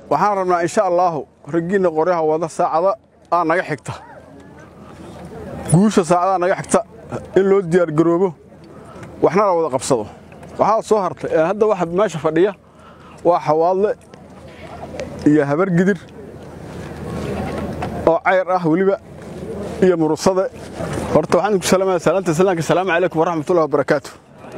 waxaan rabnaa insha allaahu raggiinna qoryaha wada saacada aa naga xigta guusha saacadaa naga xigta in loo diyaargaroobo waxna la wada qabsado waxaa soo hartay ee hadda waxa meesha fadhiya waa xawaadle iyo habargidir oo cayr ah weliba iyo murusade horta waxaan idinku salaamaya salaanta salaamka salaamu calaykum waraxmatullahi wabarakaatu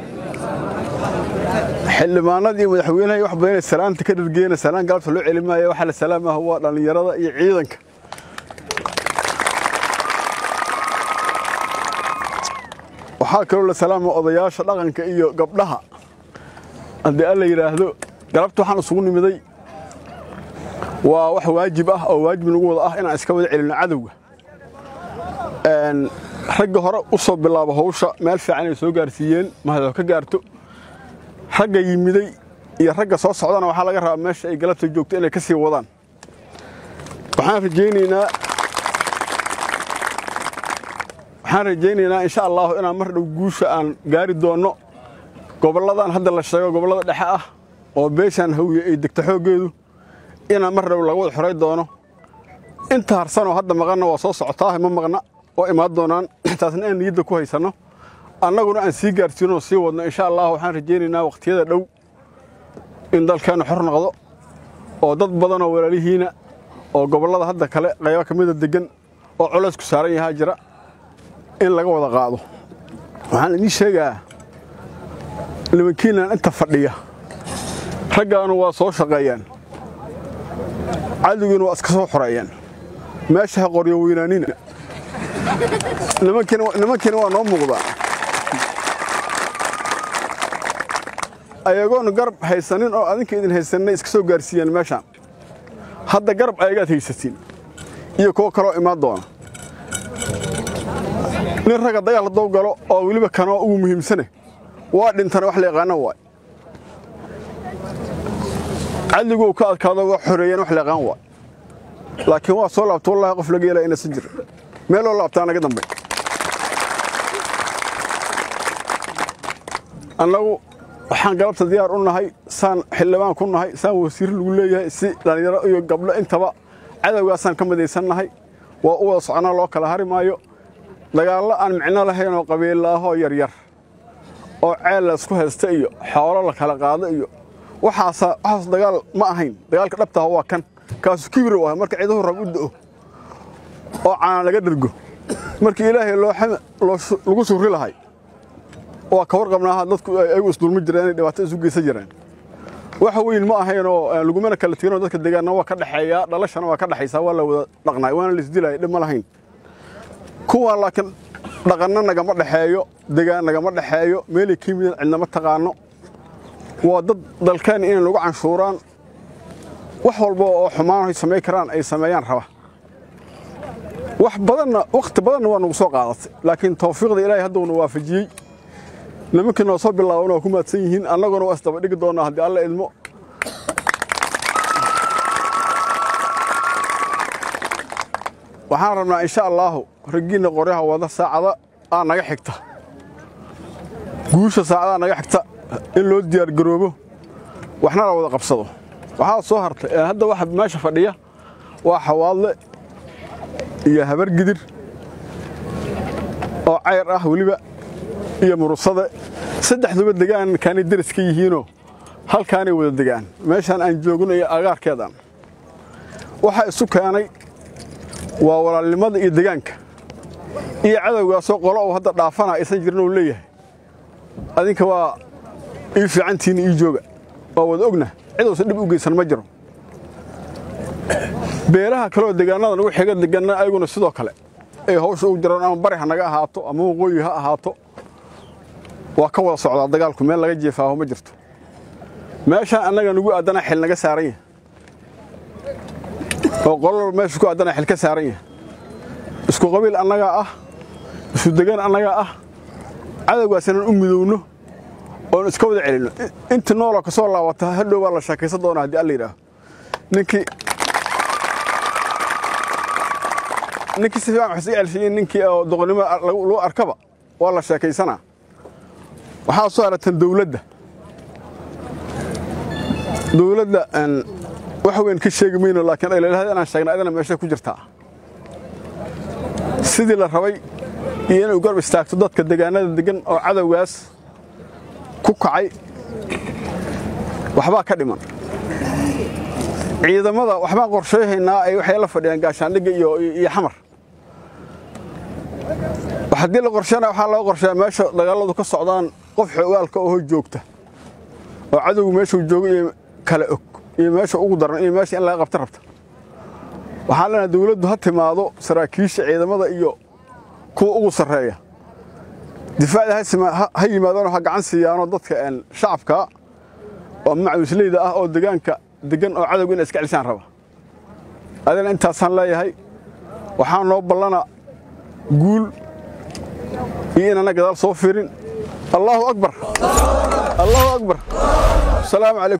xildhibaanadii madaxweynaha wax badanay salaanta ka dhargeena salaan galabta loo celimaayo waxaa la salaamaha waa dhallinyarada iyo ciidanka waxaa kaloo la salaama odayaasha dhaqanka iyo gabdhaha haddii alla yidhaahdo galabta waxaan isugu nimiday waa wax waajib ah oo waajib nagu wada ah inaan iska wada celinno cadowga ragga hore u soo bilaabo hawsha meel fiican ay soo gaarsiiyeen mahadoo ka gaarto ragga yimiday iyo ragga soo socdana waxaa laga rabaa meesha ay galabta joogto inay ka sii wadaan waxaan rajaynaynaa waxaan rajaynaynaa insha allahu inaan mar dhow guusha aan gaari doonno gobolladan hadda la sheego gobollada dhexe ah oo beeshaan hawye ay degto xooggeedu inaan mar dhow laga wada xoray doono inta harsanoo hadda maqanna waa soo socotaa ma maqna oo imaan doonaan taasna aan niyadda ku haysanno annaguna aan sii gaarsiinoo sii wadno insha allah waxaan rajaynaynaa wakhtiyada dhow in dalkeennu xor noqdo oo dad badanoo walaalihiina oo gobollada hadda kale qaybo ka mida deggan oo colaysku saaran yahaa jira in laga wada qaado waxaan idiin sheegaa nimankiinaan inta fadhiya raggaanu waa soo shaqeeyaan cadowgiina waa iska soo xoreeyaan meesha ha qoryo weynaanina nimankiina waa noo muuqdaa ayagoonu garab haysanin oo adinka idin haysanay iska soo gaarsiiyaan meeshaan hadda garab ayagaad haysatiin iyo kuwo kaloo imaan doona nin ragga dagaal haddou galo oo weliba kanoo ugu muhiimsane waa dhintana wax la yaqaana waay cadliguu ka adkaado waa xoreeyeen wax la yaqaan waay laakiin waa soo laabta wallahi qof laga yeelaa inaysan jir meeloo laabtaa naga dambay annagu waxaan galabta diyaar u nahay saan xildhibaan ku nahay saan wasiir lagu leeyahay si dhallinyaro iyo gabdho intaba cadowgaasaan ka midaysan nahay waa u wada soconaa loo kala hari maayo dagaallo aan micno lahayn oo qabiilaahoo yaryar oo ceel la isku haysta iyo xoolo la kala qaado iyo waxaasa waxaas dagaal ma ahayn dagaalka dhabtaha waa kan kaasu kibir u ah marka ciiduhu rab u da'o oo caana laga dhergo markii ilaahay lagu surri lahay waa ka warqabnaaha dadku ayagu isdulmi jireen inay dhibaato isu geysan jireen waxa weyn ma ahaynoo lagumana kala teginoo dadka deegaanna waa ka dhexeeyaa dhalashana waa ka dhexaysaa waa la wada dhaqnaay waana la isdilaya dhib ma lahayn kuwa laakiin dhaqanna nagama dhexeeyo degaan nagama dhexeeyo meelay ka yimideen cidnama taqaano waa dad dalkeen inay nagu canshuuraan wax walba oo xumaan ay samayn karaan ay sameeyaan raba wax badanna wakhti badanna waa nagu soo qaadatay laakiin tawfiiqda ilaahay hadduna waafajiyey nimankii noo soo bilaaban waa ku maadsan yihiin annaguna waa isdaba dhigi doonnaa haddii alla idmo waxaan rabnaa insha allaahu raggiinna qoryaha wada saacada aa naga xigta guusha saacadaa naga xigta in loo diyaargaroobo waxna la wada qabsado waxaa soo hartay ee hadda waxa meesha fadhiya waa xawaadle iyo habargidir oo cayr ah weliba iyo murusade saddexduba degaan kaanay deris ka yihiinoo halkaanay wada degaan meeshaan aan joogno iyo agaarkeedaan waxaa isu keenay waa walaalnimada iyo degaanka iyo cadowgaasoo qolo uu hadda dhaafana aysan jirin uu leeyahay adinka waa ii fiicantiinna ii jooga waa wada ogna ciduusan dhib u geysan ma jiro beelaha kaleoo degaannada nagu xiga deganna ayaguna sidoo kale ay hawsha u jiraan ama bari ha naga ahaato ama waqooyi ha ahaato waa ka wada socdaa dagaalku meel laga jeefaaho ma jirto meeshaan annaga nugu addana xil naga saaran yahay oo qolol meesha ku addana xil ka saaran yahay isku qabiil annagaa ah isu degaan annagaa ah cadowgaas inaan u midowno oon iska wada celinno intii nooloo ka soo laabata hadhow baa la sheekaysan doonaa haddii alla yidhaaho ninkii ninkii si fiican wax iska celshiyen ninkii oo doqonnimo loo arkaba waa la sheekaysanaa waxaa soo aragtan dawladda dawladda wax weyn ka sheegi mayno laakiin aylalahada inaan sheegna adana meeshay ku jirtaa sidii la rabay iyo inay garb istaagto dadka degaanada degan oo cadowgaas ku kacay waxbaa ka dhiman ciidamada waxbaan qorsheyhaynaa ay waxay la fadhiyaan gaashaandhigga iyo xamar haddii la qorsheyna waxaa loo qorsheeyaa meesha dagaaladu ka socdaan qof xoogaalka oo joogta oo cadowgu meeshuu joogo iyo kala og iyo meesha ugu daran iyo meesha in laga qabta rabta waxaan leenahay dawladdu ha timaado saraakiisha ciidamada iyo kuwa ugu sarreeya difaacda ha yimaadaanoo ha gacan siiyaanoo dadka shacabka oo macawisleyda ah oo degaanka degan oo cadowga inay iska celisaan raba adina intaasaan leeyahay waxaa noo ballana guul iyo inaana gadaal soo fiirin allaahu akbar allaahu akbar asalaamu calaykum